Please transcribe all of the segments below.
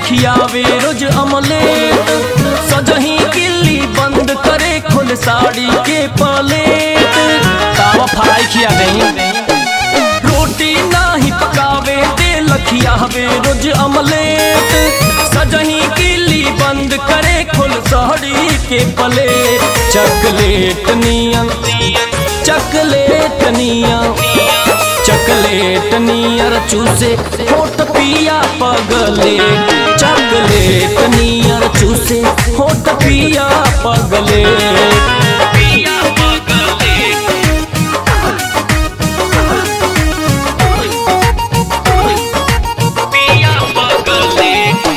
खियावे रोज अमलेट सजही किल्ली बंद करे खोल साड़ी के पलेट तावा फ्राई खिया दही रोटी नाही पकावे तेल खियावे रोज अमलेट सजही किल्ली बंद करे खोल साड़ी के पलेट चकलेट नियन चकलेट नियन चकलेट नियर चूसे होठ पिया पगले चकलेट नियर चूसे होठ पिया पगले पिया पगले पिया पगले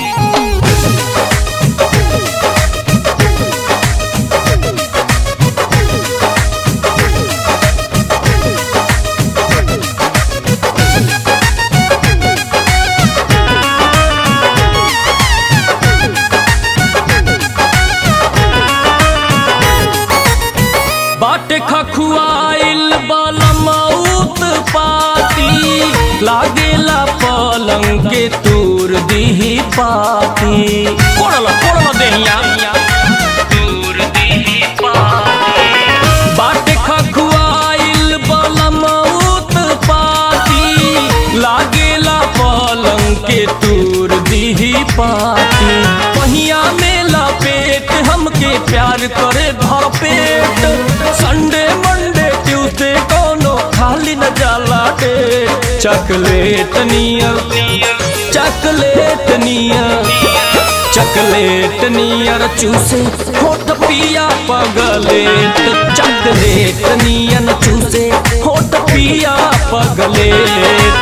बाटे खखुआइल बलमौत पाती लागेला पलंग के तूर दीही पाती कोड़ल कोड़ल देहिया तूर दीही पाती बाटे खखुआइल बलमौत पाती लागेला पलंग के तूर दीही पाती पहिया में लपेट हमके प्यार करे भर पेट संडे मंडे ट्यूसडे कोनो खाली न जाला डे चॉकलेट नियर चॉकलेट नियर चॉकलेट नियर चूसे होठ पिया पगलेट चॉकलेट नियन चूसे होठ पिया पगलेट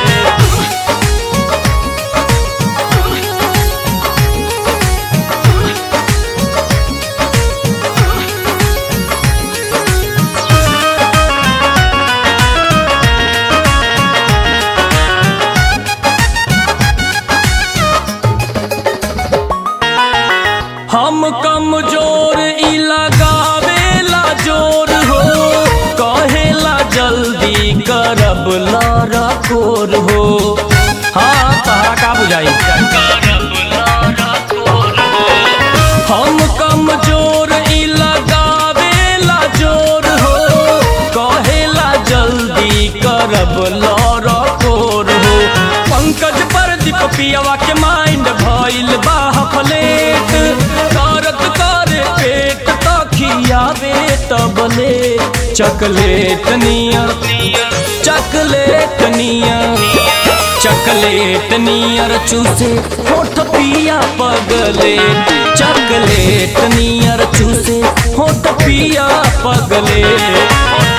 हम कमजोर ई लगावेला जोर हो कहेला जल्दी करब लारा कोर हो हाँ तहरा का बुझाई हम कमजोर ई लगावेला जोर हो कहेला जल्दी करब लारा कोर हो पंकज प्रदीप पियवा के माइंड भइल बा प्लेट करत करे पेट तो खियावे तबले चॉकलेट नियर चॉकलेट नियर चॉकलेट नियर चूसे होठ पिया पगले चॉकलेट नियर चूसे होठ पिया पगले